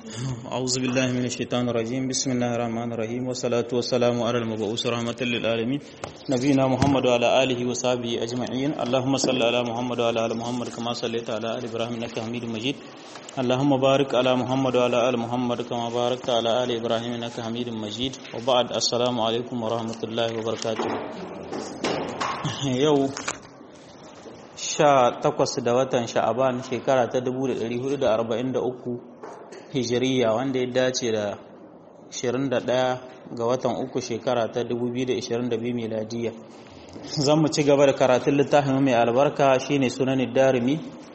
أعوذ بالله من الشيطان الرجيم بسم الله الرحمن الرحيم والصلاة والسلام على المبعوث رحمة للعالمين نبينا محمد وعلى آله وصحبه أجمعين اللهم صل على محمد وعلى آل محمد كما صليت على آل إبراهيم إنك حميد مجيد اللهم بارك على محمد وعلى آل محمد كما باركت على آل إبراهيم إنك حميد مجيد وبعد السلام عليكم ورحمة الله وبركاته يوم sha takwas da watan sha'aban shekara ta 1443 hijiriya wanda ya dace da 21 ga watan uku shekara ta 2022 miladiya zan mu ci gaba da karatun littafin mai albarka shine sunan darimi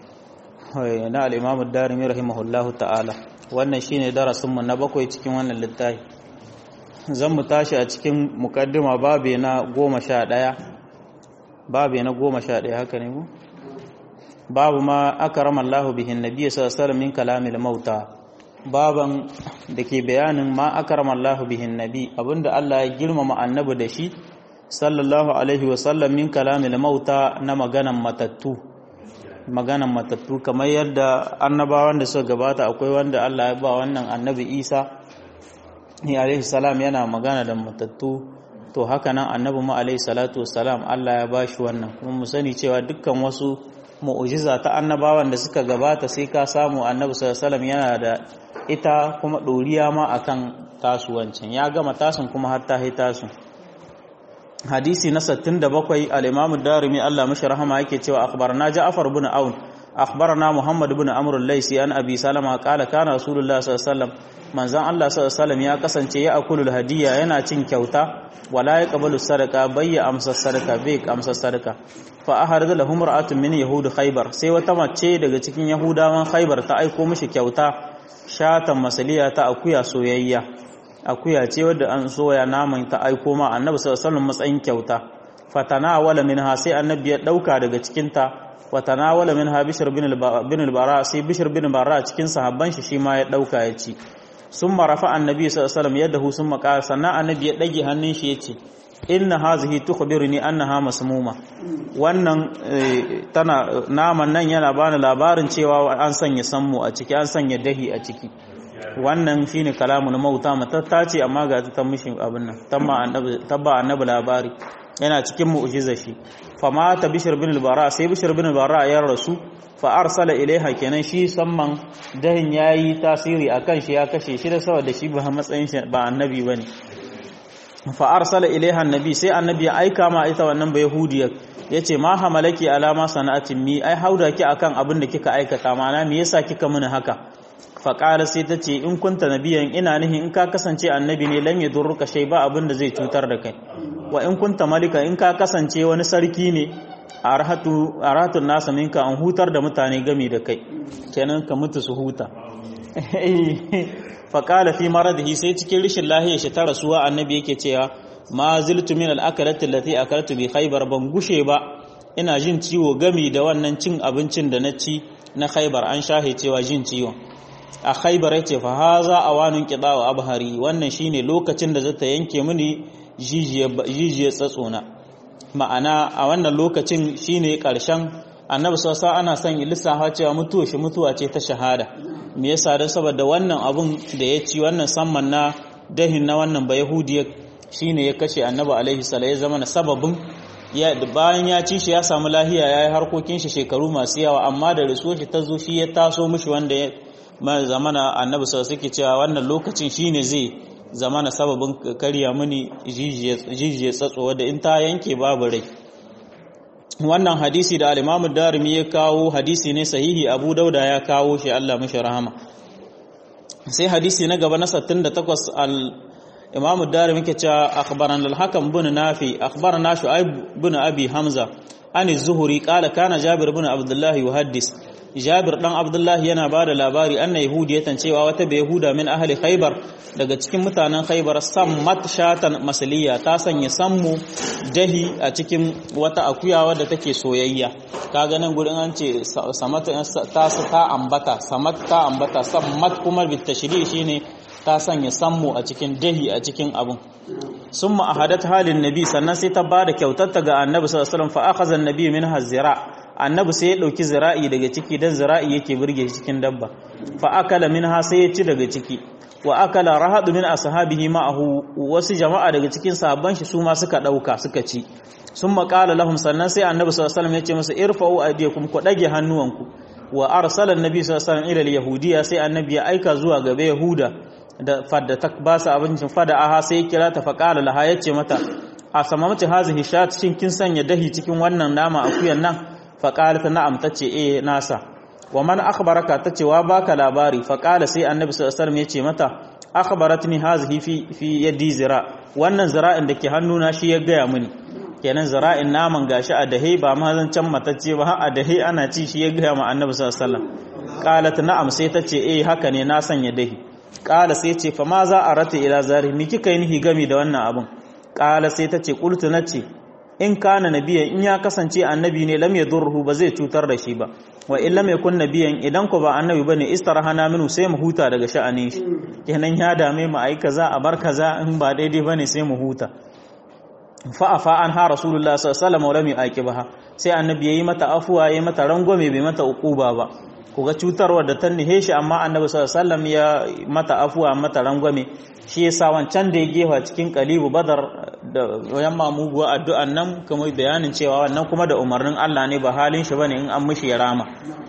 na al'imamu darimi rahimahullahu ta'ala wannan shine darasinmu na bakwai cikin wannan littafi zan mu tashi a cikin mukaddima babe na goma sha ɗaya babu na goma sha ɗaya haka ne mu babu ma aka rama Allah bihin nabiya sallallahu min kalamil mauta baban da ke bayanin ma aka rama Allah bihin nabi abinda Allah ya girmama annabi da shi sallallahu alaihi wasallam min kalamil mauta na maganan matattu maganan matattu kamar yadda annabawan da suka gabata akwai wanda Allah ya ba wannan annabi Isa ni alaihi salam yana magana da matattu to haka nan annabi mu alaihi salatu wassalam Allah ya bashi wannan kuma mu sani cewa dukkan wasu mu'ujiza ta annabawan da suka gabata sai ka samu annabi sallallahu alaihi wasallam yana da ita kuma doriya ma akan tasuwancin ya gama tasun kuma har ta tasu hadisi na 67 al-Imam ad-Darimi Allah mashi rahama yake cewa akhbarna Ja'far ibn Aun akhbarna Muhammad ibn Amr al-Laysi an Abi Salama qala kana Rasulullah sallallahu alaihi wasallam manzon Allah sallallahu alaihi ya kasance ya akulul hadiya yana cin kyauta wala ya qabalu sadaka bayya amsa sadaka bai amsa sadaka fa aharada lahum ra'atun min yahud khaybar sai wata mace daga cikin yahudawan khaybar ta aiko mishi kyauta shatan masaliya ta akuya soyayya akuya ce wadda an soya naman ta aiko ma annabi sallallahu alaihi wasallam matsayin kyauta fatana wala minha sai annabi ya dauka daga cikin ta watana wala minha bishr bin al-bara sai bishr bin bara cikin sahabban shi shi ma ya dauka ya ci sun marafa annabi sallallahu yadda sun makara sannan annabi ya ɗage hannun shi ya ce inna hazihi tukhbiruni annaha masmuma wannan tana naman nan yana bani labarin cewa an sanya sammu a ciki an sanya dahi a ciki wannan shine kalamun mauta matatta ce amma ga ta mishi abin nan tamma annabi tabba annabi labari yana cikin mu'jiza shi fama ta bishir bin al-bara sai bishir bin al-bara ya rasu fa arsala ilaiha kenan shi samman dahin yayi tasiri akan shi ya kashe shi da saboda shi ba matsayin shi ba annabi bane fa arsala ilaiha annabi sai annabi ya aika ma ita wannan ba yahudiya yace ma hamalaki alama sana'atin mi ai hauda ki akan abin da kika aikata mana me yasa kika mini haka fa qala sai tace in kunta nabiyan ina nihin in ka kasance annabi ne lam yadurruka shay ba abin da zai cutar da kai wa in kunta malika in ka kasance wani sarki ne a rahatun nasa minka an hutar da mutane gami da kai kenan ka mutu su huta faƙala fi maradihi sai cikin rishin lahiyar shi ta rasuwa annabi yake cewa ma ziltu min al'akalati lati akaltu bi khaybar ban gushe ba ina jin ciwo gami da wannan cin abincin da na ci na khaybar an shahe cewa jin ciwon a khaybar yace fa haza awanun qida wa abhari wannan shine lokacin da zata yanke mini jijiye tsatsona ma'ana a wannan lokacin shine karshen annabi sassa ana son lissafa cewa mutuwa shi mutuwa ce ta shahada me yasa dan saboda wannan abun da ya ci wannan samman na dahin na wannan ba yahudiya shine ya kashe annabi alaihi salatu ya zama na sababin ya bayan ya ci shi ya samu lahiya yayi harkokin shi shekaru masu yawa amma da rasuwar shi ta zo shi ya taso mishi wanda ya zamana annabi sallallahu alaihi cewa wannan lokacin shine zai zamana sababin karya mini jijiyar tsatso wadda in ta yanke babu rai wannan hadisi da al-Imam darimi ya kawo hadisi ne sahihi Abu Dauda ya kawo shi Allah mashi rahama sai hadisi na gaba na 68 al-Imam darimi ke cewa akhbarana al-Hakam bin Nafi akhbarana Shu'aib bin Abi Hamza an az-Zuhri qala kana Jabir bin Abdullah yuhaddis Jabir dan Abdullah yana ba da labari anna yahudiyatan cewa wata bai yahuda min ahli Khaybar daga cikin mutanen Khaybar sammat shatan masaliya ta sanya sammu dahi a cikin wata akuya wadda take soyayya kaga nan gurin an ce samat ta ta ambata samat ta ambata sammat kuma bit tashri shine ta sanya sammu a cikin dahi a cikin abun summa ahadat halin nabi sannan sai ta bada kyautar ta ga annabi sallallahu alaihi wasallam fa akhadha an-nabi minha zira annabi sai ya dauki zira'i daga ciki dan zira'i yake burge shi cikin dabba fa akala minha sai ya ci daga ciki wa akala rahadu min ashabihi ma'ahu wasu jama'a daga cikin sahabban shi su ma suka dauka suka ci sun maƙala lahum sannan sai annabi sallallahu alaihi wasallam ya ce musu irfa'u aydiyakum ku dage hannuwanku wa arsala annabi sallallahu alaihi wasallam ila yahudiya sai annabi ya aika zuwa gabe yahuda da fadda ta ba su abincin fada aha sai ya kira ta faqala laha yace mata a samamta hazihi shat shin kin sanya dahi cikin wannan nama akuyan nan faqalat na'am tace eh nasa wa man akhbaraka tace wa baka labari faqala sai annabi sallallahu alaihi wasallam yace mata akhbaratni hazihi fi fi yadi zira wannan zira'in da ke hannuna shi ya gaya mini kenan zira'in naman gashi a dahe ba ma zan can matacce ba a dahe ana ci shi ya gaya ma annabi sallallahu alaihi wasallam qalat na'am sai tace eh haka ne na sanya dahi qala sai ce fa ma za a rata ila zari mi kika yi nihi gami da wannan abun qala sai tace qultu nace in kana nabiyan in ya kasance annabi ne lam yadurruhu ba zai cutar da shi ba wa in lam yakun nabiyan idan ko ba annabi bane istarahana minu sai mu huta daga sha'anin shi kenan ya dame mu ai kaza a bar kaza in ba daidai bane sai mu huta fa'afa an ha rasulullah sallallahu alaihi wasallam sai annabi yayi mata afuwa yayi mata rangwame bai mata uquba ba kuga cutarwar da ta nihe shi amma annabi sallallahu alaihi wasallam ya mata afuwa mata rangwame shi yasa wancan da ya gefa cikin qalibu badar da yamma muguwa addu'an nan kuma bayanin cewa wannan kuma da umarnin Allah ne ba halin shi bane in an mishi ya rama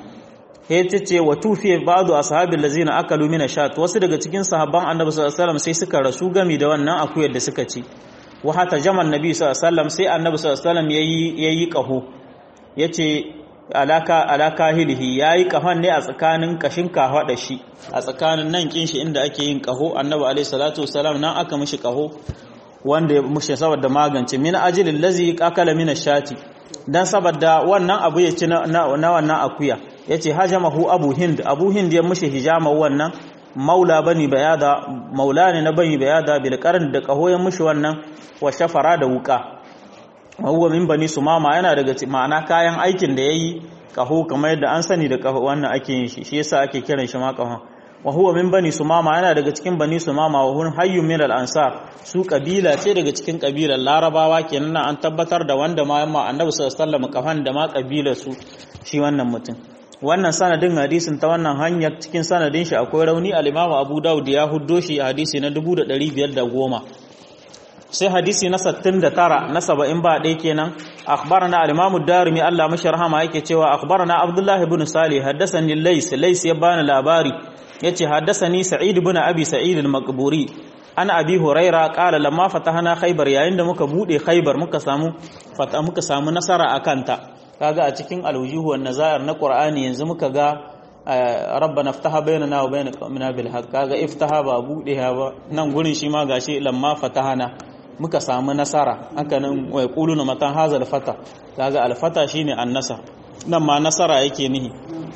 he ce wa tufiye ba'du ashabil lazina akalu min ashat wasu daga cikin sahabban annabi sallallahu alaihi wasallam sai suka rasu gami da wannan akuyar da suka ci wa hata jaman nabi sallallahu alaihi wasallam sai annabi sallallahu alaihi wasallam yayi yayi kaho yace alaka alaka hilihi yayi kahon ne a tsakanin kashin kafa da shi a tsakanin nan kin shi inda ake yin kaho annabi alaihi salatu wasallam nan aka mishi kaho wanda ya mushe saboda magance min ajilil lazi akala min ashati dan saboda wannan abu ya ci na wannan akuya yace hajamahu abu hind abu hind ya mushi hijama wannan maula bani bayada maula ne na bani bayada bil qarn da kaho ya mushi wannan wa shafara da wuka huwa min bani sumama yana daga ma'ana kayan aikin da yayi kaho kamar yadda an sani da kaho wannan ake yin shi shi yasa ake kiran shi ma kaho wa huwa min bani sumama yana daga cikin bani sumama wa hun hayyu min al ansar su kabila ce daga cikin kabilar larabawa kenan an tabbatar da wanda ma yamma annabi sallallahu alaihi wasallam kafan da ma kabilar su shi wannan mutum wannan sanadin hadisin ta wannan hanyar cikin sanadin shi akwai rauni al-Imam Abu Dawud ya huddo shi a hadisi na 1510 sai hadisi na 69 na 70 ba dai kenan akhbarana al-Imam ad-Darimi Allah mashi rahama yake cewa akhbarana Abdullah ibn Salih haddathani Lays Lays ya bani labari yace haddathani Sa'id ibn Abi Sa'id al-Maqburi an Abi Huraira qala lamma fatahna Khaybar yayin da muka bude Khaybar muka samu fata muka samu nasara akan ta kaga a cikin alwujuhu wan nazair na qur'ani yanzu muka ga rabbana iftaha bainana wa bain qaumina bil haqq kaga iftaha ba bude ba nan gurin shi ma gashi lamma fatahana muka samu nasara haka nan wai quluna matan hazal fata kaga al fata shine annasa nan ma nasara yake nihi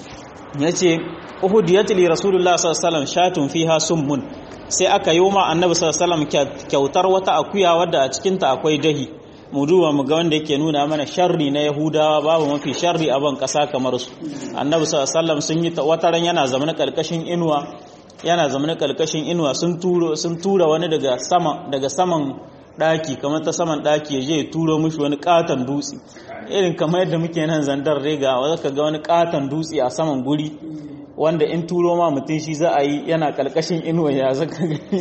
yace uhudiyat li rasulullah sallallahu alaihi wasallam shatun fiha summun sai aka yi wa annabi sallallahu alaihi wasallam kyautar wata akuya wadda a cikin ta akwai dahi mu duba mu ga wanda yake nuna mana sharri na yahudawa babu mafi sharri a ban kasa kamar su annabi sallallahu sun yi wataran yana zamanin kalkashin inuwa yana zamanin kalkashin inuwa sun turo sun tura wani daga sama daga saman daki kamar ta saman daki ya je ya turo mishi wani katon dutse irin kamar yadda muke nan zandar rega wanda ka ga wani katon dutse a saman guri wanda in turo ma mutum shi za a yi yana kalkashin inuwa ya zaka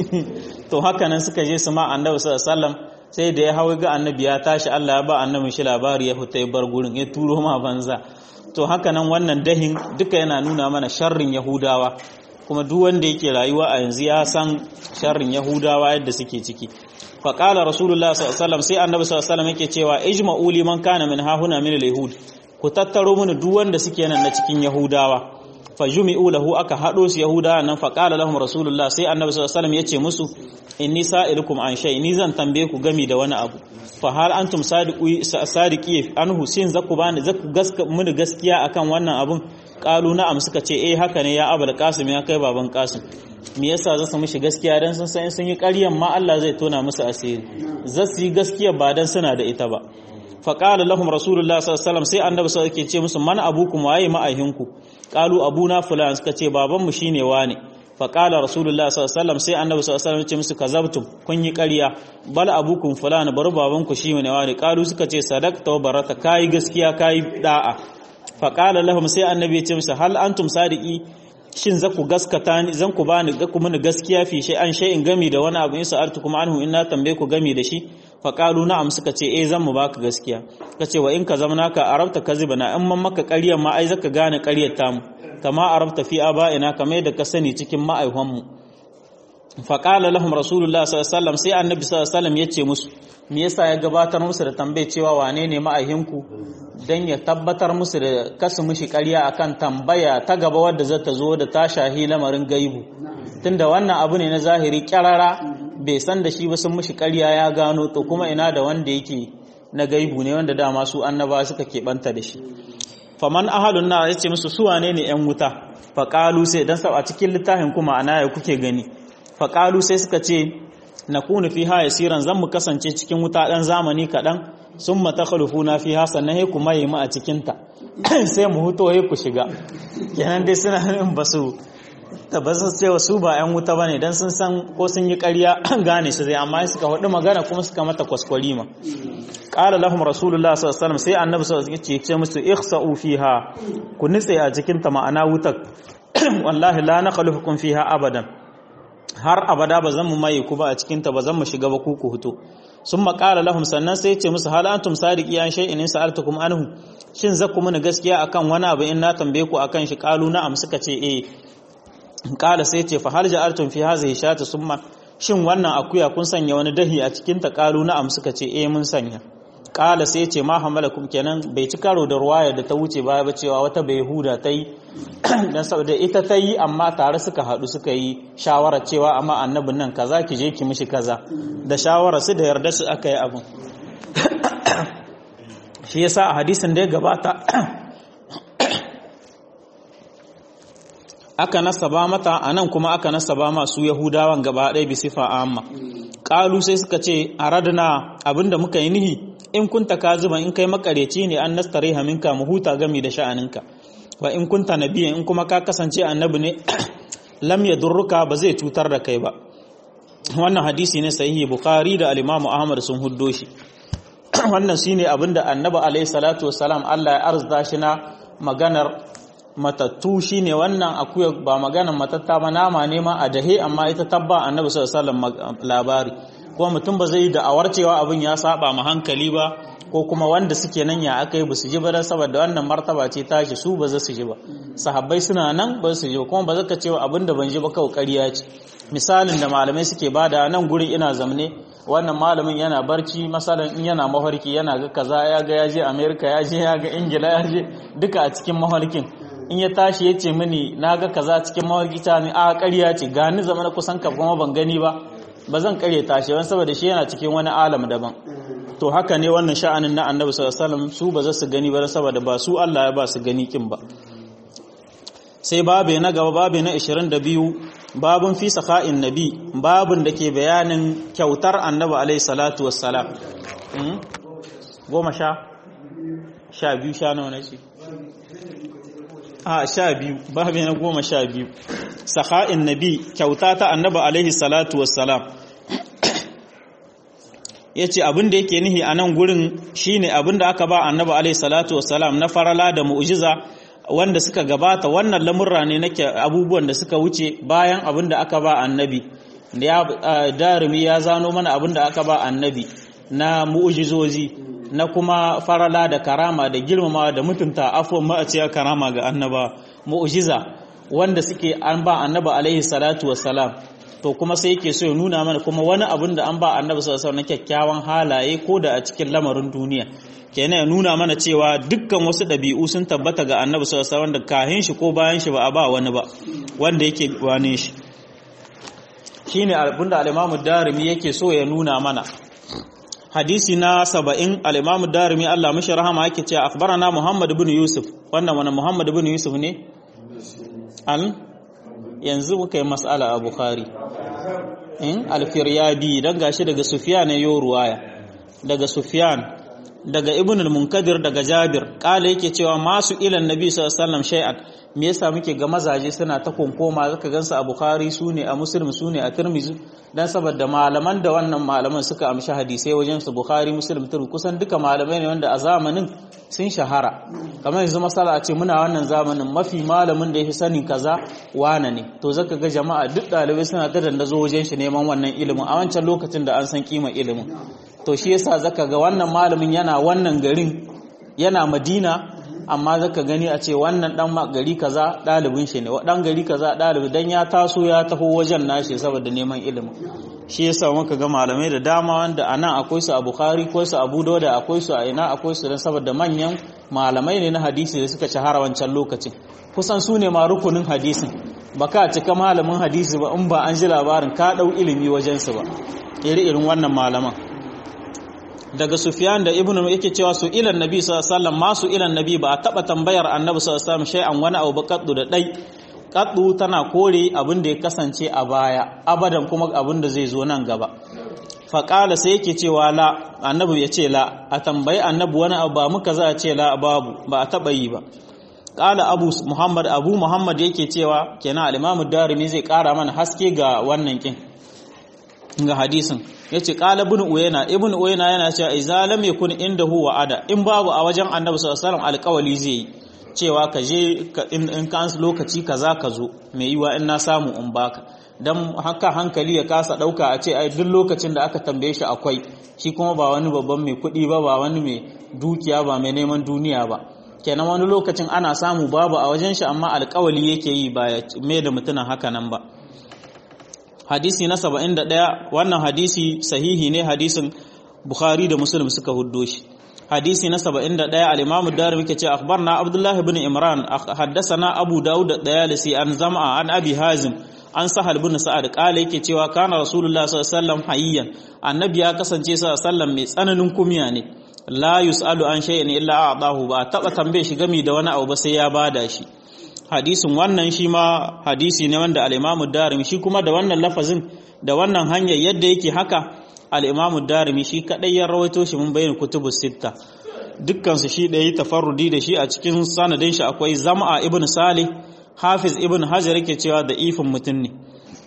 to haka nan suka je su ma annabi sallallahu alaihi sai da ya hau ga annabi ya tashi Allah ya ba annabin shi labari ya fita ya bar gurin ya turo ma banza to haka nan wannan dahin duka yana nuna mana sharrin yahudawa kuma duk wanda yake rayuwa a yanzu ya san sharrin yahudawa yadda suke ciki fa qala rasulullah sallallahu alaihi wasallam sai annabi sallallahu alaihi wasallam yake cewa ijma'u liman kana min hahuna min al-yahud ku tattaro mini duk wanda suke nan na cikin yahudawa fajumi'u lahu aka hado su yahudawa nan fa qala lahum rasulullah sai annabi sallallahu alaihi wasallam yace musu inni sa'ilukum an shay ni zan tambaye ku gami da wani abu fa hal antum sadiqi sadiqi anhu sin zaku bani zaku gaska mini gaskiya akan wannan abun qalu na'am suka ce eh haka ne ya abul qasim ya kai baban qasim me yasa za su mishi gaskiya dan sun san sun yi ƙaryan ma Allah zai tona musu asiri za su yi gaskiya ba dan suna da ita ba fa qala lahum rasulullah sallallahu alaihi wasallam sai annabi sallallahu alaihi wasallam ce musu man abukum waye ma'ahinku qalu abuna fulan suka ce baban mu shine wane faƙala rasulullah sallallahu sai annabi sallallahu alaihi ce musu kazabtum kun yi ƙarya bal abukum fulani bar babanku shi ne wani ƙalu suka ce sadaqta wa barata kai gaskiya kai da'a faƙala lahum sai annabi ya ce musu hal antum sadiqi shin za ku gaskata ni zan ku bani ga ku mini gaskiya fi shay an shay in gami da wani abu in sa'altu kuma anhu in na tambaye ku gami da shi fa qalu na'am suka ce eh zan mu baka gaskiya kace wa in ka zamana ka arabta kazibana in man maka ƙaryar ma ai zaka gane ƙaryar tamu kama arabta fi aba'ina kamar da ka sani cikin ma'aihwan mu fa qala lahum rasulullah sallallahu alaihi wasallam sai annabi sallallahu alaihi wasallam yace musu me yasa ya gabatar musu da tambaye cewa wane ne ma'aihinku dan ya tabbatar musu da kasu mishi ƙarya akan tambaya ta gaba wadda za ta zo da ta shahi lamarin gaibu tunda wannan abu ne na zahiri kyarara bai san da shi ba sun mishi ƙarya ya gano to kuma ina da wanda yake na gaibu ne wanda dama su annaba suka keɓanta da shi faman ahadun na yace musu su wane ne yan wuta faƙalu sai dan a cikin littafin kuma ana ya kuke gani faƙalu sai suka ce na kunu fi ha yasiran zan mu kasance cikin wuta ɗan zamani kaɗan sun mata na fi ha sannan he kuma yi mu a cikinta sai mu huto he ku shiga kenan dai suna yin ba su tabbasar cewa su ba 'yan wuta ba ne don sun san ko sun yi ƙarya gane su zai amma suka faɗi magana kuma suka mata kwaskwari ma ƙala lahum rasulullah sallallahu alaihi sai annabi sallallahu alaihi ce musu ikhsa'u fiha ku nitse a cikin ta ma'ana wutar wallahi la nakhlufukum fiha abadan har abada ba zan mu mai ku ba a cikin ta ba zan mu shiga ba ku ku huto sun maƙala lahum sannan sai ce musu hal antum sadiqi an shay'in in sa'altukum anhu shin zaku muni gaskiya akan wani abu in na tambaye ku akan shi qalu na'am suka ce eh qala sai ce fa hal ja'altum fi hadhihi shata summa shin wannan akuya kun sanya wani dahi a cikin ta qalu na'am suka ce eh mun sanya qala sai ce ma hamalakum kenan bai ci karo da ruwaya da ta wuce baya ba cewa wata bai huda ta yi dan saboda ita ta yi amma tare suka haɗu suka yi shawara cewa amma annabin nan kaza ki je ki mishi kaza da shawara su da yarda su aka yi abin shi yasa a hadisin da ya gabata aka nasaba mata a nan kuma aka nasaba masu yahudawan gaba ɗaya bi sifa amma ƙalu sai suka ce a radana abinda muka yi nihi in kunta kaziban in kai makareci ne an nastare haminka mu huta gami da sha'aninka wa in kunta nabiyan in kuma ka kasance annabi ne lam yadurruka ba zai cutar da kai ba wannan hadisi ne sahihi bukhari da al-imam ahmad sun huddo shi wannan shine abinda annabi alaihi salatu wassalam Allah ya arzuta shi na maganar matattu shine wannan akuya ba maganar matatta ba nama ne ma a dahe amma ita tabba annabi sallallahu alaihi wasallam labari kuma mutum ba zai yi da'awar cewa abin ya saba ma hankali ba ko kuma wanda suke nan ya aka yi ba su ji ba saboda wannan martaba ce tashi su ba za su ji ba sahabbai suna nan ba su ji ba kuma ba zaka cewa abin da ban ji ba kawai ƙarya ce misalin da malamai suke bada nan gurin ina zamne wannan malamin yana barci masalan in yana mafarki yana ga kaza ya ga ya je america ya je ya ga ingila ya je duka a cikin mafarkin in ya tashi ya ce mini na ga kaza cikin mafarki ta ne a ƙarya ce gani zama na kusan ka kuma ban gani ba ba zan ƙarya tashi wani saboda shi yana cikin wani alam daban to haka ne wannan sha'anin na annabi sallallahu alaihi wasallam su ba za su gani ba saboda ba su Allah ya ba su gani kin ba sai babe na gaba babe na 22 babun fi sakha'in nabi babun da ke bayanin kyautar annabi alaihi salatu wassalam goma sha sha biyu sha nawa na ce a sha biyu babe na goma sha biyu sakha'in nabi kyauta ta annabi alaihi salatu wassalam ya ce abin da yake nihi a nan gurin shine abin da aka ba annabi alaihi salatu wassalam na farala da mu'jiza wanda suka gabata wannan lamurra ne nake abubuwan da suka wuce bayan abin da aka ba annabi ya darumi ya zano mana abin da aka ba annabi na mu'jizozi na kuma farala da karama da girmama da mutunta afwan ma'aciya karama ga annaba mu'jiza wanda suke an ba annabi alaihi salatu wassalam to kuma sai yake so ya nuna mana kuma wani abin da an ba annabi sallallahu alaihi na kyakkyawan halaye ko da a cikin lamarin duniya kenan ya nuna mana cewa dukkan wasu ɗabi'u sun tabbata ga annabi sallallahu alaihi wanda kahin shi ko bayan shi ba a ba wani ba wanda yake wane shi shine abin da al-Imam Darimi yake so ya nuna mana hadisi na 70 al-Imam Darimi Allah mishi rahama yake cewa akhbarana Muhammad ibn Yusuf wannan wani Muhammad ibn Yusuf ne al yanzu muka yi mas'ala a Bukhari in al-Firyabi dan gashi daga Sufyan ya ruwaya daga Sufyan daga ibn al-munkadir daga jabir kala yake cewa masu ilan nabi sallallahu alaihi wasallam shay'an me yasa muke ga mazaje suna ta konkoma zaka gansu a bukhari sune a muslim sune a tirmizi dan saboda malaman da wannan malaman suka amshi hadisai wajen su bukhari muslim tirmizi kusan duka malamai ne wanda a zamanin sun shahara kamar yanzu masala a ce muna wannan zamanin mafi malamin da yafi sanin kaza wane ne to zaka ga jama'a duk dalibai suna ta dandazo wajen shi neman wannan ilimin a wancan lokacin da an san kima ilimin to shi yasa zaka ga wannan malamin yana wannan garin yana madina amma zaka gani a ce wannan dan gari kaza dalibin shi ne dan gari kaza dalibi dan ya taso ya taho wajen nashi saboda neman ilimi shi yasa muka ga malamai da dama wanda anan akwai su a Bukhari akwai su a Abu Dawud akwai su a ina akwai su dan saboda manyan malamai ne na hadisi da suka shahara wancan lokacin kusan su ne ma rukunin hadisin baka cika malamin hadisi ba in ba an ji labarin ka dau ilimi wajen su ba iri irin wannan malaman daga Sufyan da Ibn yake cewa su ilan Nabi sallallahu alaihi wasallam masu ilan Nabi ba a taba tambayar Annabi sallallahu alaihi wasallam shay'an wani abu kaddu da dai kaddu tana kore abin da ya kasance a baya abadan kuma abin da zai zo nan gaba faƙala sai yake cewa la annabi ya ce la a tambayi annabi wani abu ba muka za a ce la babu ba a taɓa yi ba ƙala abu muhammad abu muhammad yake cewa kenan alimamu darimi zai ƙara mana haske ga wannan kin ga hadisin ya ce ƙala ibn uyena ibn uyena yana cewa iza lam yakun indahu wa'ada in babu a wajen annabi sallallahu alaihi wasallam alƙawali zai yi cewa ka je in ka lokaci kaza ka zo mai yiwa in na samu in baka dan haka hankali ya kasa dauka a ce ai duk lokacin da aka tambaye shi akwai shi kuma ba wani babban mai kuɗi ba ba wani mai dukiya ba mai neman duniya ba kenan wani lokacin ana samu babu a wajen shi amma alƙawali yake yi ba ya mai da mutumin haka nan ba hadisi na 71 wannan hadisi sahihi ne hadisin Bukhari da Muslim suka huddo shi hadisi na 71 al-Imam ad-Darimi yake ce akhbarna Abdullah ibn Imran haddathana Abu Dawud ad-Dayalisi an Zam'a an Abi Hazim an Sahal ibn Sa'ad kala yake cewa kana Rasulullah sallallahu alaihi wasallam hayyan annabi ya kasance sallallahu alaihi wasallam mai tsananin kumiya ne la yusalu an shay'in illa a'dahu ba taba tambaye shi gami da wani abu ba sai ya bada shi hadisin wannan shi ma hadisi ne wanda al-Imam ad-Darimi shi kuma da wannan lafazin da wannan hanyar yadda yake haka al'imamu darimi shi kaɗai ya rawaito shi mun bayyana kutubu sitta dukkansu shi ɗaya tafarrudi da shi a cikin sanadin shi akwai zama ibn salih hafiz ibn hajar yake cewa da ifin mutum ne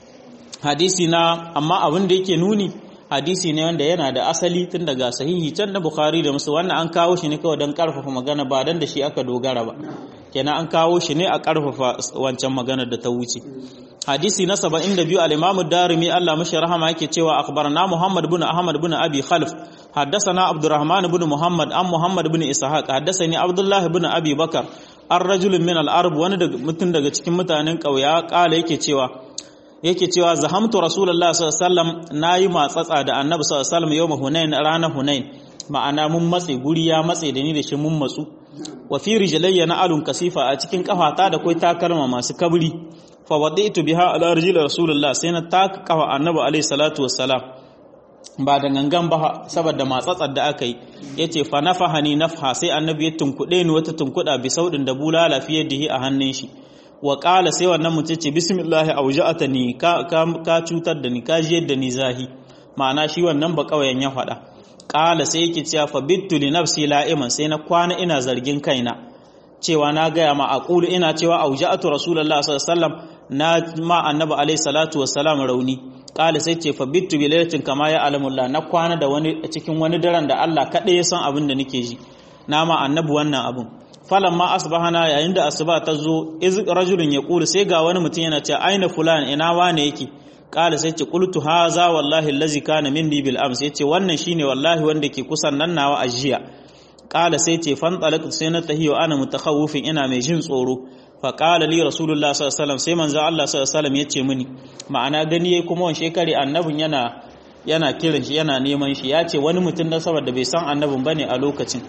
hadisi na amma abin da yake nuni hadisi ne wanda yana da asali tun daga sahihi can da bukhari da musu wannan an kawo shi ne kawai don karfafa magana ba don da shi aka dogara ba kenan an kawo shi ne a karfafa wancan maganar da ta wuce hadisi na 72 al-Imam ad-Darimi Allah mashi rahama yake cewa akhbarana Muhammad ibn Ahmad ibn Abi Khalf haddathana Abdurrahman ibn Muhammad an Muhammad ibn Ishaq haddathani Abdullah ibn Abi Bakar an rajulun min al-Arab wani mutum daga cikin mutanen kauya kala yake cewa yake cewa zahamtu Rasulullah sallallahu alaihi wasallam nayi matsatsa da Annabi sallallahu alaihi wasallam yawm Hunain ranar Hunain ma'ana mun matse guri ya matse da ni da shi mun matsu wa fi rijlayya na alun kasifa a cikin kafata da kai takalma masu kabri fa wadaitu biha ala rijli rasulullah sai na taka kafa annabi alaihi salatu wassalam ba da gangan ba saboda matsatsar da aka yi yace fa nafahani nafha sai annabi ya tunkuɗe ni wata tunkuɗa bi saudin da bulala fi yadihi a hannun shi wa qala sai wannan mutum ce bismillah auja'atani ka ka cutar da ni ka jiyar da ni zahi ma'ana shi wannan ba kauyen ya faɗa qala sai yake cewa fa bittu li nafsi la'iman sai na kwana ina zargin kaina cewa na gaya ma aqulu ina cewa auja'atu rasulullahi sallallahu alaihi wasallam na ma annabi alaihi salatu wassalam rauni qala sai ce fa bittu bi lailatin kama ya alamullah na kwana da wani cikin wani daren da Allah kadai ya san abin da nake ji na ma annabi wannan abin falan ma asbahana yayin da asuba ta zo iz rajulun yaqulu sai ga wani mutum yana cewa aina fulan ina wane yake qala sai ce qultu haza wallahi allazi kana minni bil ams yace wannan shine wallahi wanda ke kusan nan nawa ajiya qala sai ce fan talaqtu sai na tahiyo ana mutakhawifin ina mai jin tsoro fa qala li rasulullah sallallahu alaihi wasallam sai manzo Allah sallallahu alaihi wasallam yace mini ma'ana gani yayi kuma wani shekari annabin yana yana kiran shi yana neman shi yace wani mutum da saboda bai san annabin bane a lokacin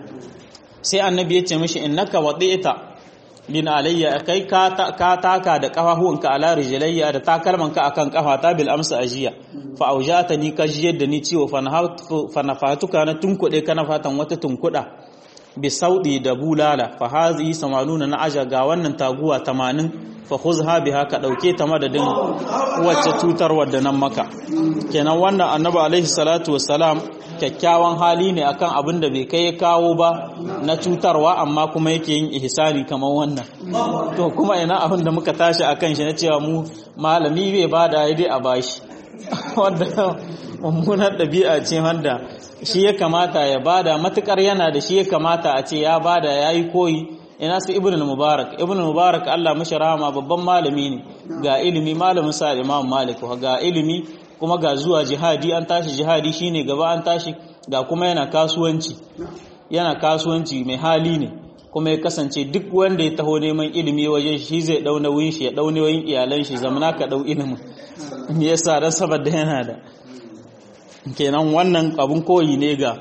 sai annabi yace mishi innaka wadi'ta bin alayya kai ka taka da kafafuwanka ala rijlayya da takalmanka akan kafata bil amsa ajiya fa aujatani ka jiyar da ni ciwo fa nafatuka na tunkuɗe kana fatan wata tunkuɗa bi saudi da bulala fa hazi samanuna na aja ga wannan taguwa 80 fa khuzha biha ka dauke ta madadin wacce cutar wadda nan maka kenan wannan annabi alaihi salatu wassalam kyakkyawan hali ne akan abin da bai kai ya kawo ba na cutarwa amma kuma yake yin ihsani kamar wannan to kuma ina abin da muka tashi akan shi na cewa mu malami bai bada ya dai a bashi wanda mummunar ɗabi'a ce wanda shi ya kamata ya bada matukar yana da shi ya kamata a ce ya bada ya yi koyi ina su ibn mubarak ibn mubarak Allah mashi rahama babban malami ne ga ilimi malamin sa imam malik ga ilimi kuma ga zuwa jihadi an tashi jihadi shine gaba an tashi ga kuma yana kasuwanci yana kasuwanci mai hali ne kuma ya kasance duk wanda ya taho neman ilimi waje shi zai dau nauyin shi ya dau nauyin iyalan shi zamana ka dau ilimin me yasa dan saboda yana da kenan wannan abun koyi ne ga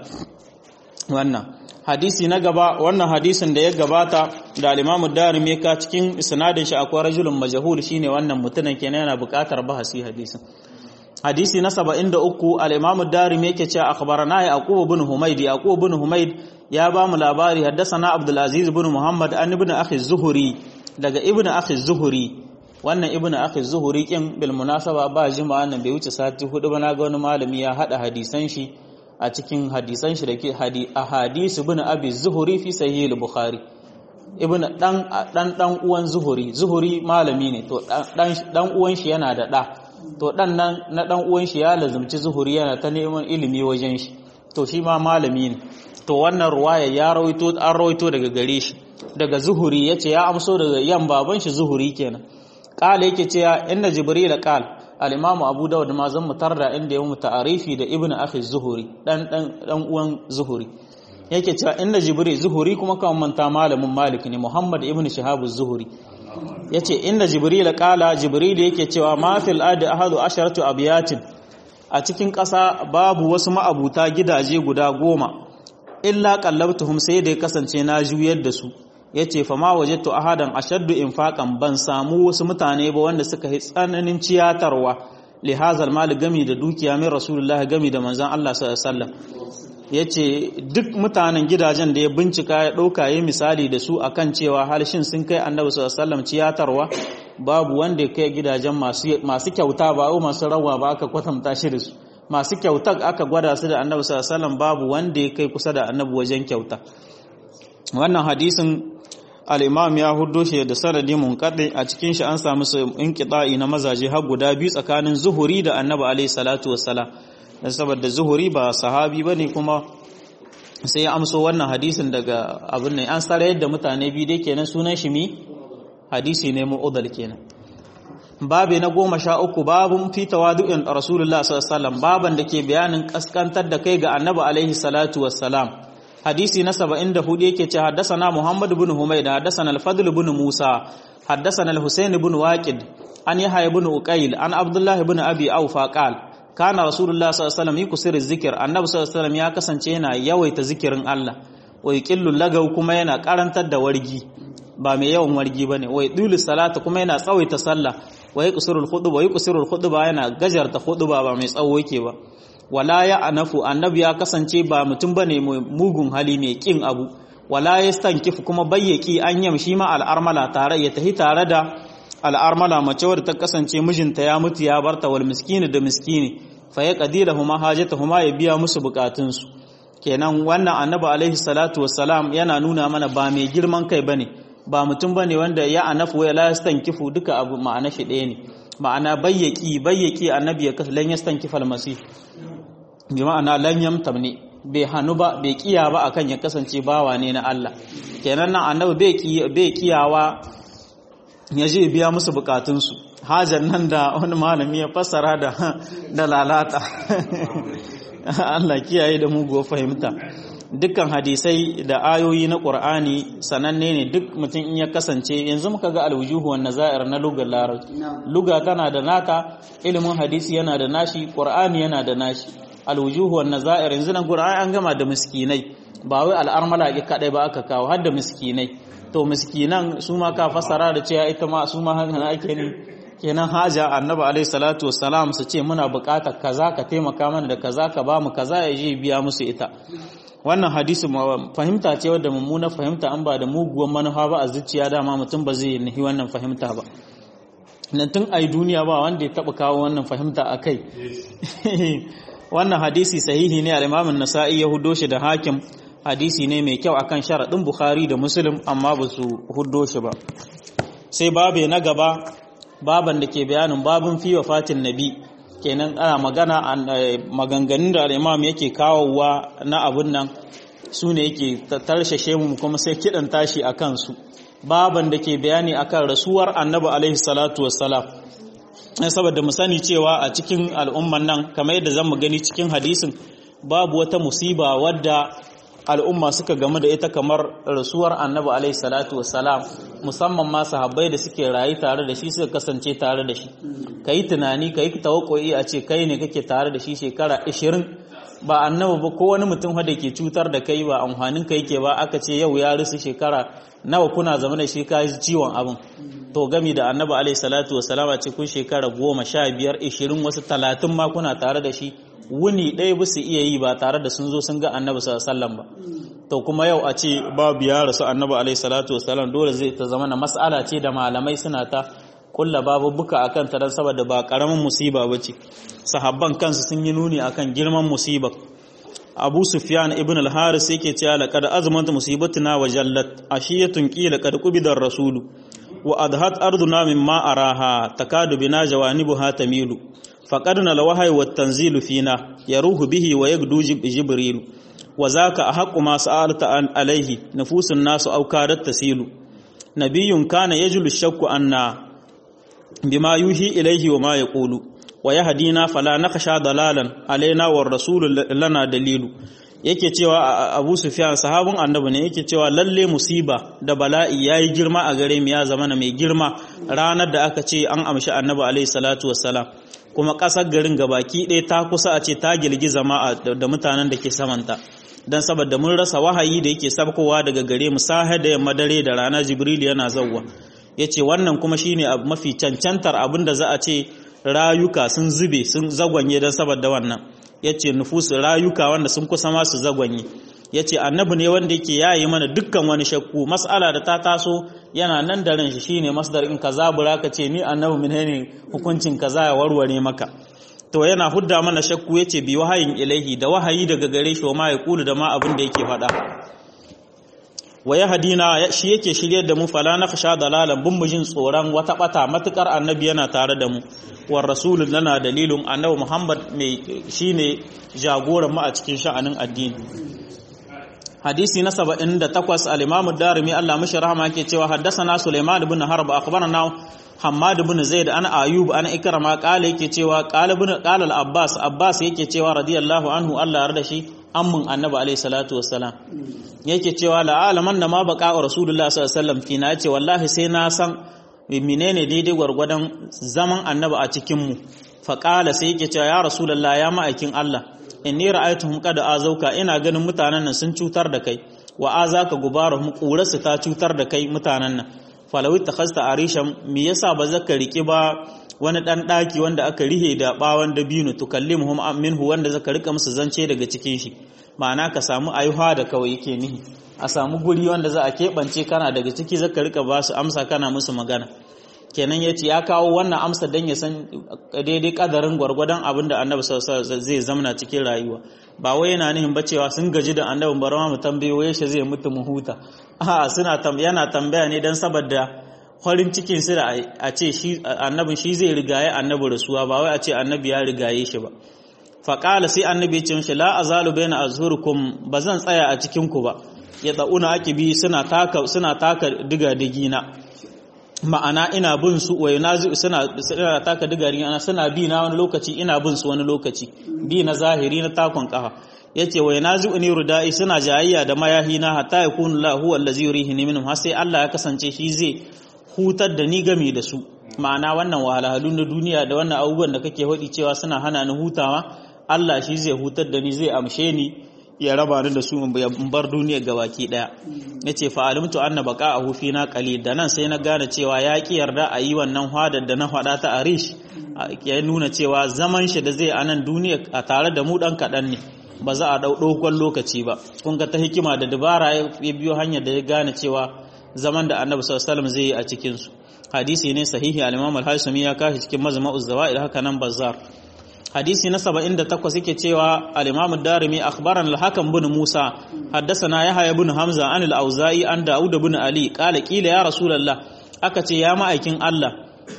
wannan hadisi na gaba wannan hadisin da ya gabata da al-Imam Darimi ka cikin isnadin shi akwai rajulun majhul shine wannan mutumin kenan yana buƙatar bahasi hadisin hadisi na 73 al-Imam Darimi yake cewa akhbarana Yaqub ibn Humayd Yaqub ibn Humayd ya ba mu labari haddathana Abdul Aziz ibn Muhammad an ibn akhi Zuhri daga ibn akhi Zuhri wannan ibn akhi Zuhri kin bil munasaba ba jima'a nan bai wuce sati hudu ba na ga wani malami ya hada hadisan shi a cikin hadisan shi da ke a hadisu bin abi zuhuri fi sahih al-bukhari ibn dan dan dan uwan zuhuri zuhuri malami ne to dan dan uwan shi yana da da to dan nan na dan uwan shi ya lazumci zuhuri yana ta neman ilimi wajen shi to shi ma malami ne to wannan ruwaya ya rawaito an rawaito daga gare shi daga zuhuri yace ya amso daga yan baban shi zuhuri kenan qala yake cewa inna jibril qala al'imamu abu dawud ma zan mutar da inda ya mu ta'arifi da ibn akhi zuhuri dan dan uwan zuhuri yake cewa inda jibril zuhuri kuma kan manta malamin malik ne muhammad ibn shihab zuhuri yace inda jibril qala jibril yake cewa ma fil adi ahadu asharatu abiyatin a cikin ƙasa babu wasu ma'abuta gidaje guda goma illa qallabtuhum sai da ya kasance na juyar da su ya ce fama wajattu ahadan ashaddu infaqan ban samu wasu mutane ba wanda suka yi tsananin ciyatarwa li hazal mal gami da dukiya min rasulullah gami da manzon Allah sallallahu alaihi wasallam yace duk mutanen gidajen da ya bincika ya dauka yi misali da su akan cewa halshin sun kai annabi sallallahu alaihi wasallam ciyatarwa babu wanda ya kai gidajen masu masu kyauta ba ko masu rawa ba aka kwatanta shi da su masu kyauta aka gwada su da annabi sallallahu alaihi wasallam babu wanda ya kai kusa da annabi wajen kyauta wannan hadisin al'imam ya hudo shi da sanadi munkaɗe a cikin shi an samu in kiɗa'i na mazaje har guda biyu tsakanin zuhuri da annabi alaihi salatu wassalam da saboda zuhuri ba sahabi ba ne kuma sai ya amso wannan hadisin daga abin ne an tsara yadda mutane biyu dai kenan sunan shi mi hadisi ne mu'udal kenan babi na goma sha uku babun fi tawadu'in rasulullah sallallahu alaihi wasallam baban da ke bayanin kaskantar da kai ga annabi alaihi salatu wassalam hadisi na 74 yake ce haddasana Muhammad ibn Humayd haddasana al-Fadl ibn Musa haddasana al-Husayn ibn Waqid an Yahya ibn Uqayl an Abdullah ibn Abi Awfa qal kana Rasulullah sallallahu alaihi wasallam yuksiru zikr annabi sallallahu alaihi wasallam ya kasance yana yawaita zikirin Allah wa yuqillu lagaw kuma yana karantar da wargi ba mai yawan wargi bane wa yudulu salata kuma yana tsawaita sallah wa yuqsiru al-khutba wa yuqsiru al-khutba yana gajarta khutba ba mai tsawo yake ba wala ya anafu annabi ya kasance ba mutum bane mugun hali mai kin abu wala yastankifu kuma bayyaki an yamshi ma al'armala tare ya tahi tare da al'armala mace wadda ta kasance mijinta ya mutu ya barta wal miskini da miskini fa ya qadirahuma hajatahuma ya biya musu bukatunsu kenan wannan annabi alaihi salatu wassalam yana nuna mana ba mai girman kai bane ba mutum bane wanda ya anafu ya la yastankifu duka abu ma'ana shi ɗaya ne ma'ana bayyaki bayyaki annabi ya kasu lan yastankifal masih bi ma'ana lan yamtamni bai hannu ba bai kiya ba akan ya kasance bawa ne na Allah kenan nan annabi bai kiyawa ya je biya musu bukatunsu hajar nan da wani malami ya fassara da da lalata Allah kiyaye da muguwar fahimta dukkan hadisai da ayoyi na Qur'ani sananne ne duk mutum in ya kasance yanzu muka ga alwujuhu wan nazair na lugar larabci luga tana da nata ilimin hadisi yana da nashi Qur'ani yana da nashi alwujuhu wan nazair yanzu nan Qur'ani an gama da miskinai ba wai al'armala ki kadai ba aka kawo har da miskinai to miskinan su ma ka fassara da cewa ita ma su ma haka ake ne kenan haja annabi alaihi salatu wassalam su ce muna buƙatar kaza ka taimaka mana da kaza ka ba mu kaza ya je biya musu ita wannan hadisi fahimta ce wadda mummuna fahimta an ba da muguwan manufa ba a zuciya dama mutum ba zai nahi wannan fahimta ba nan tun ai duniya ba wanda ya taba kawo wannan fahimta a kai wannan hadisi sahihi ne al-Imam an-Nasa'i ya huddo shi da Hakim hadisi ne mai kyau akan sharadin Bukhari da Muslim amma ba su huddo shi ba sai babe na gaba baban da ke bayanin babun fi wafatin nabi kenan ana magana maganganun da al-Imam yake kawowa na abun nan su ne yake tarshashe mu kuma sai kidan tashi akan su baban da ke bayani akan rasuwar Annabi alaihi salatu wassalam saboda mu sani cewa a cikin al'umman nan kamar yadda zan mu gani cikin hadisin babu wata musiba wadda al'umma suka gamu da ita kamar rasuwar annabi alaihi salatu wassalam musamman ma sahabbai da suke rayu tare da shi suka kasance tare da shi kai tunani kai tawakkoi a ce kai ne kake tare da shi shekara 20 ba annabi ba ko wani mutum wanda ke cutar da kai ba amfanin ka yake ba aka ce yau ya rusu shekara nawa kuna zama da shi ka ciwon abin to gami da annabi alaihi salatu wassalam a ce kun shekara goma sha biyar ishirin wasu talatin ma kuna tare da shi wuni ɗaya ba su iya yi ba tare da sun zo sun ga annabi sallallahu ba to kuma yau a ce babu ya rasu annabi alaihi salatu wassalam dole zai ta zama na mas'ala ce da malamai suna ta kulla babu buka akan ta dan saboda ba karamin musiba bace sahabban kansu sun yi nuni akan girman musibar Abu Sufyan ibn al-Haris yake cewa laqad azmanta musibatuna wa jallat ashiyatun qila qad qubida ar-rasulu wa adhat arduna mimma araha takadu bina jawanibuha tamilu faqadna al-wahyi wat tanzilu fina yaruhu bihi wa yagdu jibril wa zaka ahqqu ma sa'alta an alayhi nufusun nasu aw kadat tasilu nabiyyun kana yajlu shakku anna bima yuhi ilayhi wa ma yaqulu wa yahdina fala nakhsha dalalan alaina war rasul lana dalilu yake cewa Abu Sufyan sahabin annabi ne yake cewa lalle musiba da bala'i yayi girma a gare mu ya zama mai girma ranar da aka ce an amshi annabi alaihi salatu wassalam kuma kasar garin gabaki ɗaya ta kusa a ce ta girgiza ma da mutanen da ke samanta dan saboda mun rasa wahayi da yake sabkowa daga gare mu sahe da yamma dare da rana Jibril yana zawwa yace wannan kuma shine mafi cancantar abin da za a ce rayuka sun zube sun zagwanye don saboda wannan ya ce nufusu rayuka wanda sun kusa masu zagwanye ya ce annabi ne wanda yake yayi mana dukkan wani shakku mas'ala da ta taso yana nan da ran shi shine masdar in kaza bura ka ce ni annabi min ne hukuncin kaza ya warware maka to yana hudda mana shakku yace bi wahayin ilaihi da wahayi daga gare shi ma ya kulu da ma abin da yake faɗa wa ya hadina shi yake shiryar da mu fala na fasha dalalan bin mujin tsoron wata bata matukar annabi yana tare da mu war rasulun lana dalilun annabi muhammad mai shine jagoran mu a cikin sha'anin addini hadisi na 78 al-imam ad-darimi Allah mishi rahama yake cewa haddathana sulaiman ibn harb akhbarana hammad ibn zaid an ayub an ikrama qala yake cewa qala ibn qala al-abbas abbas yake cewa radiyallahu anhu Allah yarda shi ammun annabi alayhi salatu wassalam yake cewa la'alaman da ma baka wa rasulullah sallallahu alaihi wasallam kina yace wallahi sai na san menene daidai gwargwadon zaman annabi a cikin mu fa qala sai yake cewa ya rasulullah ya ma'aikin Allah inni ra'aytuhum qad azauka ina ganin mutanen nan sun cutar da kai wa azaka gubarahum qurarsu ta cutar da kai mutanen nan falawi takhasta arishan me yasa ba zaka riki ba wani dan daki wanda aka rihe da bawan dabino tukallimuhum minhu wanda zaka rika musu zance daga cikin shi ma'ana ka samu ayuha da kawai yake nihi a samu guri wanda za a keɓance kana daga ciki zaka rika ba su amsa kana musu magana kenan ya ce ya kawo wannan amsa don ya san daidai kadarin gwargwadon abin da annabi zai zamana cikin rayuwa ba wai yana nihin ba cewa sun gaji da annabin bari mu tambayo yaushe zai mutu mu huta a suna yana tambaya ne don saboda farin cikin su da a ce shi annabin shi zai rigaye annabi rasuwa ba wai a ce annabi ya rigaye shi ba faƙala sai annabi ya ce mishi la azalu baina azhurikum bazan tsaya a cikin ku ba ya dauna akibi suna taka suna taka diga digina ma'ana ina bin su wa yunazi suna suna taka diga digina suna bi na wani lokaci ina bin su wani lokaci bi na zahiri na takon kafa yace wa yunazi uni rudai suna jayayya da mayahi na hatta yakunu la huwa allazi yurihini minhum har sai Allah ya kasance shi zai hutar da ni game da su ma'ana wannan wahalhalu na duniya da wannan abubuwan da kake hodi cewa suna hana ni hutawa Allah shi zai hutar da ni zai amshe ni ya raba ni da su in bar duniya gabaki daya yace fa alimtu anna baqa'ahu fina qalil da nan sai na gane cewa ya ki yarda a yi wannan hadar da na hada ta arish ya nuna cewa zaman shi da zai a nan duniya a tare da mu dan kadan ne ba za a dau dogon lokaci ba kun ga ta hikima da dabara ya biyo hanyar da ya gane cewa zaman da annabi sallallahu alaihi wasallam zai yi a cikin su hadisi ne sahihi al-imam al-hasimi ya kashi cikin mazma'uz zawaid haka nan bazzar hadisi na 78 yake cewa al-imam ad-darimi akhbarana al-hakam bin musa haddathana yahya bin hamza an al-auza'i an daud bin ali qala qila ya rasulullah aka ce ya ma'aikin Allah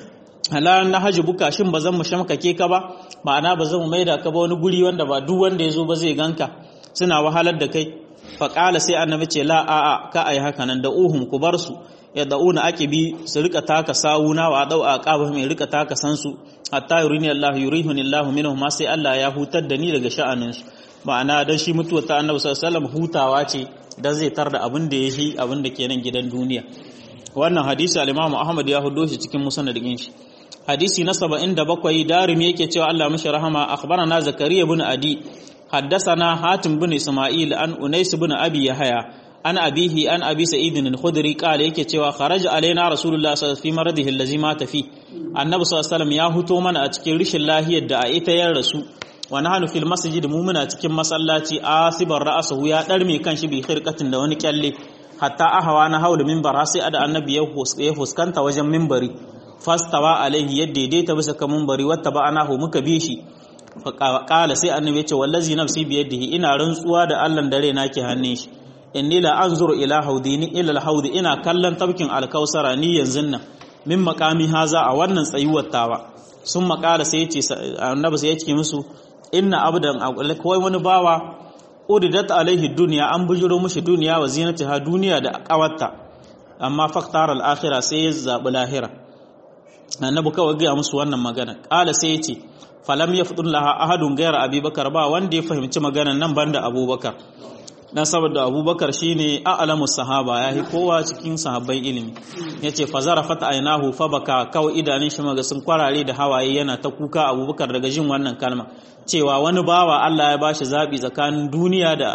ala na haji buka shin bazan mu shamkake ka ba ma'ana bazan mu maida ka ba wani guri wanda ba duk wanda yazo ba zai ganka suna wahalar da kai fa qala sai annabi ce la a a ka ai haka nan da uhum ku bar su ya da'una aqibi su rika taka sawuna wa dau aqaba mai rika taka sansu hatta yurini Allah yurihuni Allah minhum ma sai Allah ya hutar da ni daga sha'anin su ma'ana dan shi mutuwa ta Annabi sallallahu alaihi wasallam hutawa ce dan zai tar da abin da yashi abin da ke nan gidan duniya wannan hadisi al-Imam Ahmad ya hudo shi cikin musnadin shi hadisi na 77 darimi yake cewa Allah mishi rahama akhbarana zakariya ibn adi حدثنا حاتم بن اسماعيل عن انيس بن ابي يحيى an abihi an abi sa'idin al-khudri qala yake cewa kharaja alaina rasulullah sallallahu alaihi wasallam fi maradihi allazi mata fi annabi sallallahu alaihi wasallam ya huto mana a cikin rishin lahiyar da a ita ya rasu wa nahnu fil masjid mu muna cikin masallaci asibar ra'sahu ya darme kanshi bi khirqatin da wani kyalle hatta ahawa na haula minbar sai ada annabi ya fuskanta wajen minbari fastawa alaihi yadda daidaita bisa kan minbari wata ba anahu muka bi shi qala sai annabi ya ce wallazi nafsi biyadihi ina rantsuwa da Allah dare nake hannun shi inni la anzuru ila haudi ni ila alhaudi ina kallon tabkin alkausara ni yanzu nan min makami haza a wannan tsayuwar tawa sun makala sai yace annabi sai yace musu inna abdan kawai wani bawa uridat alaihi dunya an bujuro mushi duniya wa zinatiha duniya da kawarta amma faktar al-akhirah sai ya zabi lahira annabi kawai ga musu wannan magana kala sai yace falam yafdun laha ahadun ghayra abubakar ba wanda ya fahimci maganan nan banda abubakar dan saboda abubakar shine a'lamu sahaba yayi kowa cikin sahabbai ilimi yace fazara fata ainahu fa baka kawai idanun shi maga sun kwarare da hawaye yana ta kuka abubakar daga jin wannan kalma cewa wani bawa Allah ya bashi zabi tsakanin duniya da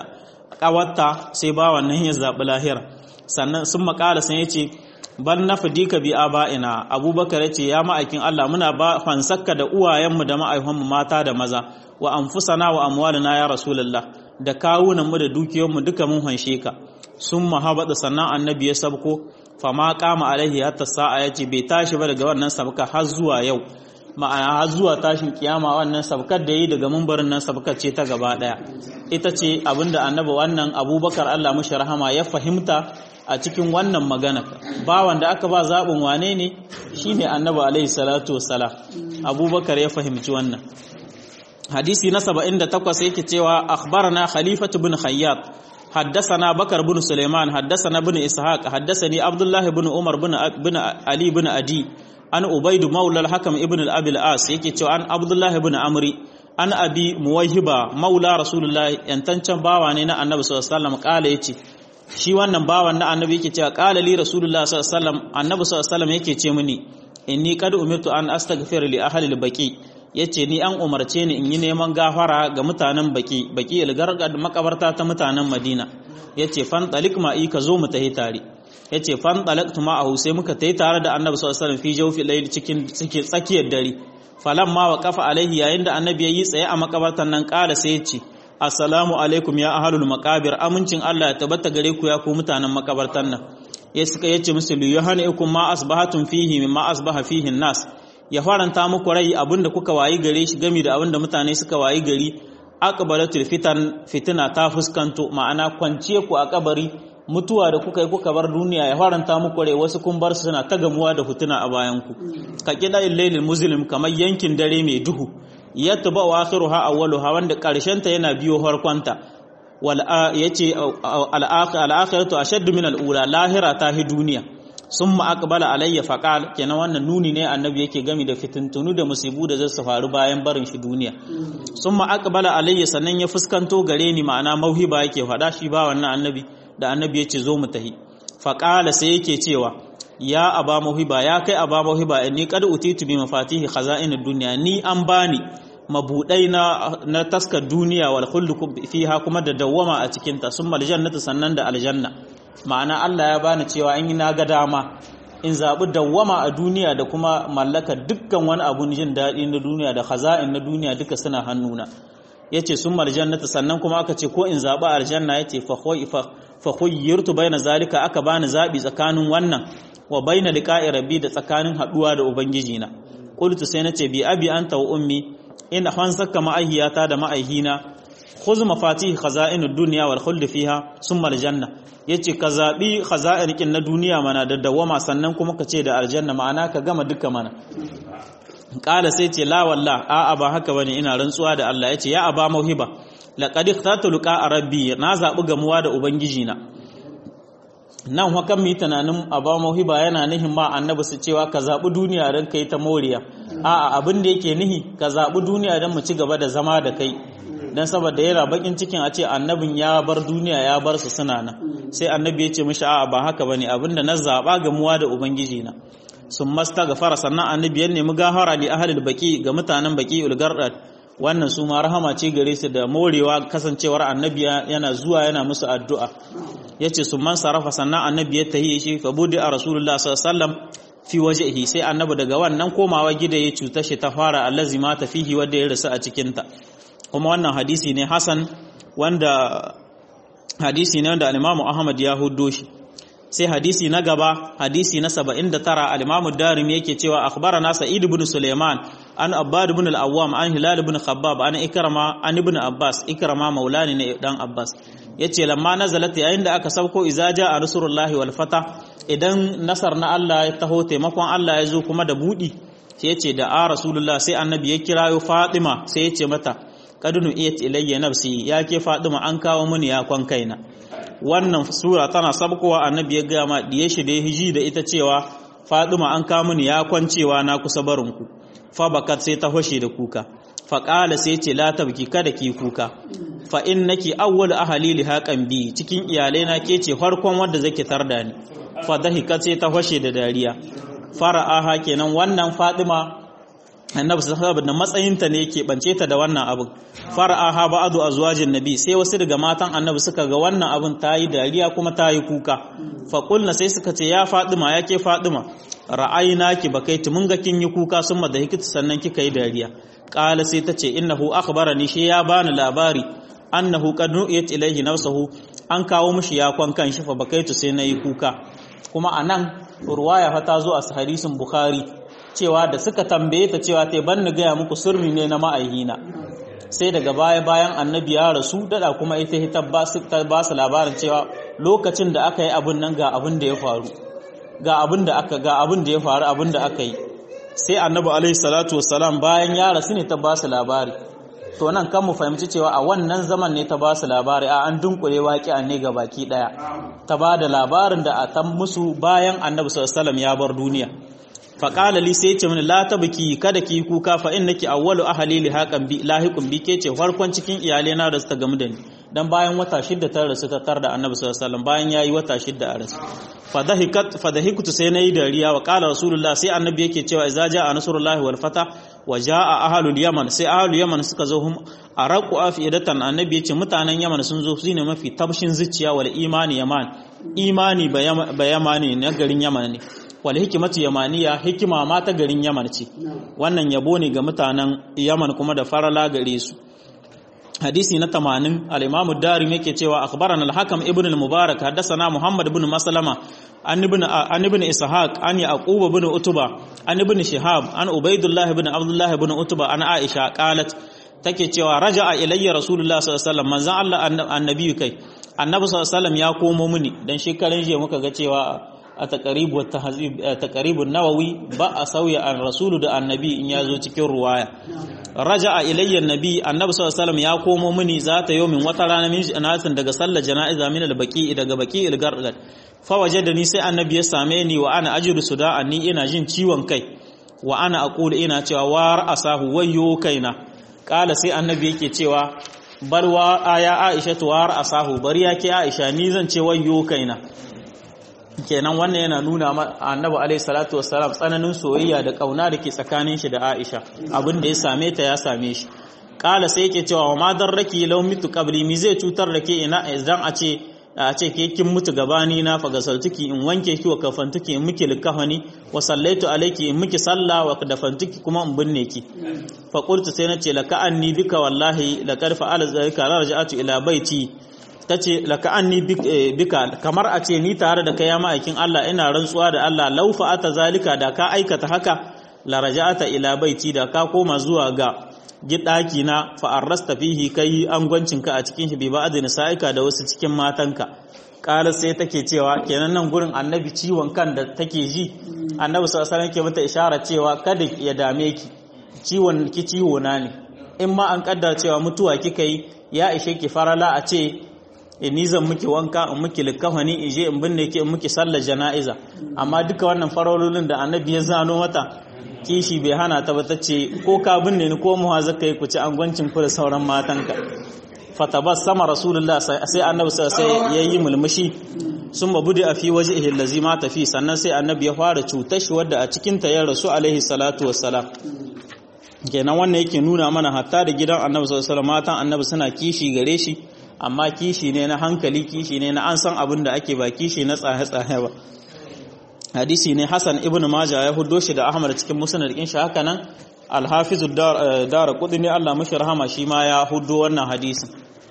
kawarta sai bawan nan ya zabi lahira sannan sun makala sun yace ban nafdika bi aba'ina abubakar yace ya ma'aikin Allah muna ba fansakka da uwayenmu da ma'aikanmu mata da maza wa anfusana wa amwalina ya rasulullah da kawunanmu da dukiyoyinmu duka mun hanshe ka sun mahabata sannan annabi ya sabko fama kama alaihi hatta sa'a ya ce bai tashi ba daga wannan sabka har zuwa yau ma'ana har zuwa tashin kiyama wannan sabkar da yi daga mumbarin nan sabkar ce ta gaba daya ita ce abinda annabi wannan abubakar Allah mushi rahama ya fahimta a cikin wannan magana bawan da aka ba zaɓin wane ne shine annabi alaihi salatu wassalam abubakar ya fahimci wannan hadisi na 78 yake cewa akhbarana khalifatu bin khayyat حدثنا بكر بن سليمان حدثنا بن إسحاق حدثني عبد الله بن عمر بن بن علي بن أدي أن أبيد مولى الحكم ابن الأبي العاص يكي تو أن عبد الله بن عمري أن أبي موهبة مولى رسول الله ينتنشن باواني نا النبي صلى الله عليه وسلم قال يكي shi wannan bawan na annabi yake cewa qala li rasulullah sallallahu alaihi wasallam annabi sallallahu alaihi wasallam yake ce mini inni qad umirtu an astaghfira li ahli al-baqi yace ni an umarce ni in yi neman gafara ga mutanen baki baki al-gargad makabarta ta mutanen madina yace fan talik ma ka zo mu tahi tare yace fan talaktu ma ahu sai muka tahi tare da annabi sallallahu alaihi wasallam fi jawfi layl cikin cikin tsakiyar dare falamma wa kafa alaihi yayin da annabi yayi tsaye a makabartan nan kala sai yace assalamu alaikum ya ahlul maqabir amincin Allah ya tabbata gare ku ya ku mutanen makabartan nan ya suka yace musu li yuhanikum ma asbahatum fihi mimma asbaha fihi nas ya faranta muku rai abinda kuka wayi gare shi gami da abinda mutane suka wayi gari aqbalatul fitan fitina ta fuskanto ma'ana kwanciye ku a kabari mutuwa da kuka yi kuka bar duniya ya faranta muku rai wasu kun bar su suna ta gamuwa da fitina a bayan ku ka kida lailil muslim kamar yankin dare mai duhu yatba wa akhiruha awwaluha wanda karshen ta yana biyo harkonta wal yace al akhiratu ashaddu min al ula lahira ta hi duniya summa aqbala alayya faqal kenan wannan nuni ne annabi yake gami da fitintunu da musibu da zasu faru bayan barin shi duniya summa aqbala alayya sannan ya fuskanto gare ni ma'ana mauhiba yake fada shi ba wannan annabi da annabi yace zo mu tahi faqala sai yake cewa ya aba mauhiba ya kai aba mauhiba inni qad utitu bi mafatihi khaza'inid dunya ni an bani mabudai na na taskar duniya wal khuldu fiha kuma da dawwama a cikin ta summa aljannatu sannan da aljanna ma'ana Allah ya bani cewa in na ga dama in zabi dawwama a duniya da kuma mallaka dukkan wani abun jin daɗi na duniya da khaza'in na duniya duka suna hannuna yace summa aljannatu sannan kuma aka ce ko in zabi aljanna yace fa fa khuyyirtu baina zalika aka bani zabi tsakanin wannan wa baina liqa'i rabbi da tsakanin haduwa da ubangiji na qultu sai nace bi abi anta wa ummi in hansaka ma'ahiyata da ma'ahina khuz mafatih khaza'in dunya wal khuld fiha summa al janna yace ka zabi khaza'in kin na duniya mana da dawama sannan kuma ka ce da aljanna ma'ana ka gama duka mana kala sai ce la wallah a'a ba haka bane ina rantsuwa da Allah yace ya aba mauhiba laqad ikhtartu liqa rabbi na zabi gamuwa da ubangiji na nan hakan mi tunanin aba mauhiba yana nihin ma annabi su cewa ka zabi duniya dan kai ta moriya a'a abin da yake nihi ka zabi duniya dan mu ci gaba da zama da kai dan saboda yana bakin cikin a ce annabin ya bar duniya ya bar su suna nan sai annabi ya ce mishi a'a ba haka bane abinda na zaba gamuwa da ubangiji na sun masta gafara sannan annabi ya nemi gafara li ahlil baki ga mutanen baki ulgardat wannan su ma rahama ce gare su da morewa kasancewar annabi yana zuwa yana musu addu'a yace sun man sarafa sannan annabi ya tahi shi fa budi a rasulullah sallallahu alaihi wasallam fi wajhihi sai annabi daga wannan komawa gida ya cuta shi ta fara allazi ma ta fihi wanda ya rasu a cikin ta kuma wannan hadisi ne hasan wanda hadisi ne wanda al-Imam Ahmad ya huddo shi sai hadisi na gaba hadisi na 79 al-Imam Darimi yake cewa akhbarana Sa'id ibn Sulaiman an Abbad ibn al-Awwam an Hilal ibn Khabbab an Ikrama an ibn Abbas Ikrama maulani ne dan Abbas yace lamma nazalat yayin da aka sauko iza jaa rasulullahi wal fata idan nasar na Allah ya taho taimakon Allah ya zo kuma da budi sai yace da a rasulullah sai annabi ya kirayo Fatima sai yace mata kadunu iyat ilayya nafsi ya ke Fatima an kawo mini ya kwan kaina wannan sura tana sabkowa annabi ya gaya ma diye shi da hiji da ita cewa Fatima an kawo mini ya kwancewa na kusa barin ku fa bakat sai ta hoshe da kuka fa qala sai ce la tabki kada ki kuka fa innaki awwal ahli li haqan bi cikin iyalai na ke ce farkon wanda zake tarda ni fa dahikat sai ta hoshe da dariya fara'aha kenan wannan Fatima annabi sallallahu alaihi matsayinta ne yake bance ta da wannan abin fara'aha ba'du azwajin nabi sai wasu daga matan annabi suka ga wannan abin tayi dariya kuma tayi kuka fa qulna sai suka ce ya Fatima yake Fatima ra'ayinaki bakaiti mun ga kin yi kuka sun da hikita sannan kika yi dariya qala sai tace innahu akhbarani shi ya bani labari annahu qad nu'iyat ilayhi nafsuhu an kawo mishi ya kwan kan shi fa bakaitu sai nayi kuka kuma anan ruwaya fa ta zo a hadisin bukhari cewa da suka tambaye ta cewa te ban ni gaya muku sirri ne na ma'aihina sai daga baya bayan annabi ya rasu dada kuma ita ta ba su labarin cewa lokacin da aka yi abin nan ga abin da ya faru ga abin da aka ga abin da ya faru abin da aka yi sai annabi alaihi salatu wassalam bayan ya rasu ne ta ba su labari to nan kan mu fahimci cewa a wannan zaman ne ta ba su labari a an dunkule waƙi'a ne ga baki daya ta ba da labarin da a tan musu bayan annabi sallallahu alaihi wasallam ya bar duniya faƙala li sai ce mini la tabki kada ki kuka fa innaki awwalu ahli li haqan bi lahiqun bi ke ce farkon cikin iyalai na da su ta gamu da ni dan bayan wata shidda ta rasu ta tar da annabi sallallahu alaihi wasallam bayan yayi wata shidda a rasu fa dahikat fa dahiktu sai nayi dariya wa qala rasulullah sai annabi yake cewa idza jaa nasrullahi wal fata wa jaa ahlul yaman sai ahlul yaman suka zo hum araqu afidatan annabi yace mutanen yaman sun zo su ne mafi tabshin zuciya wal imani yaman imani ba yamani na garin yaman ne wal hikimatu yamaniya hikima ma ta garin yaman ce wannan yabo ne ga mutanen yaman kuma da farala gare su hadisi na 80 al-imam ad-darimi yake cewa akhbarana al-hakam ibn al-mubarak haddathana muhammad ibn maslama an ibn an ibn ishaq an yaqub ibn utba an ibn shihab an ubaidullah ibn abdullah ibn utba an aisha qalat take cewa raja'a ilayya rasulullah sallallahu alaihi wasallam manzon Allah annabi kai annabi sallallahu alaihi wasallam ya komo mini dan shekaran jiya muka ga cewa a taƙaribun nawawi ba a sauya an rasulu da annabi in ya zo cikin ruwaya raja a ilayyar nabi annabi sallallahu ya komo mini za ta yi min wata rana min janatin daga sallar jana'iza min albaki daga baki ilgargat fa waje da ni sai annabi ya same ni wa ana ajiru su da ni ina jin ciwon kai wa ana aqulu ina cewa war asahu wayyo kaina kala sai annabi yake cewa bar wa aya aisha war asahu bari yake aisha ni zan ce wayyo kaina kenan wannan yana nuna annabi alaihi salatu wassalam tsananin soyayya da kauna da ke tsakanin shi da Aisha abin da ya same ta ya same shi kala sai yake cewa wa ma darraki law mitu qabli mi zai cutar da ke ina idan a ce a ce ke kin mutu gabani na fa gasaltuki in wanke ki wa kafantuki in miki likafani wa sallaitu alayki in miki salla wa dafantuki kuma in binne ki fa qultu sai nace laka anni bika wallahi laqad fa'ala zalika raja'atu ila baiti ta ce laka an ni bika kamar a ce ni tare da kaya ma'aikin Allah ina rantsuwa da Allah laufa ata zalika da ka aikata haka la raja'ata ila baiti da ka koma zuwa ga gidaki na fa arrasta fihi kai angwancinka a cikin shi bi ba'd nisa'ika da wasu cikin matanka kala sai take cewa kenan nan gurin annabi ciwon kan da take ji annabi sallallahu alaihi wasallam mata ishara cewa kada ya dame ki ciwon ki ciwo na ne in ma an kaddara cewa mutuwa kika yi ya ishe ki farala a ce ni zan miki wanka in miki likafani in je in binne ki in miki sallar jana'iza amma duka wannan farololin da annabi ya zano mata kishi bai hana ta ba tace ko ka binne ni ko muha zaka yi ku ci angwancin ku da sauran matanka fatabassama rasulullah sai annabi sai yayi mulmushi sun mabudi a fi waje ihillazi ma tafi sannan sai annabi ya fara cutar shi wadda a cikin ta ya rasu alaihi salatu wassalam kenan wannan yake nuna mana hatta da gidan annabi sallallahu alaihi matan annabi suna kishi gare shi amma kishi ne na hankali kishi ne na an san abin da ake ba kishi na tsaye-tsaye ba hadisi ne Hassan ibn Majah ya huddo shi da Ahmad cikin musnad din shi haka nan Al-Hafiz Dara Qudni Allah mashi rahama shi ma ya huddo wannan hadisin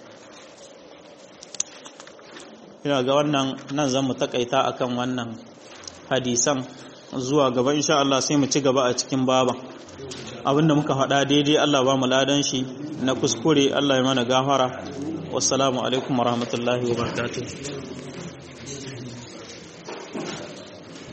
ina ga wannan nan zan mu takaita akan wannan hadisan zuwa gaba insha Allah sai mu ci gaba a cikin baba abinda muka faɗa daidai Allah ba mu ladan shi na kuskure Allah ya mana gafara wassalamu alaikum warahmatullahi wabarakatuh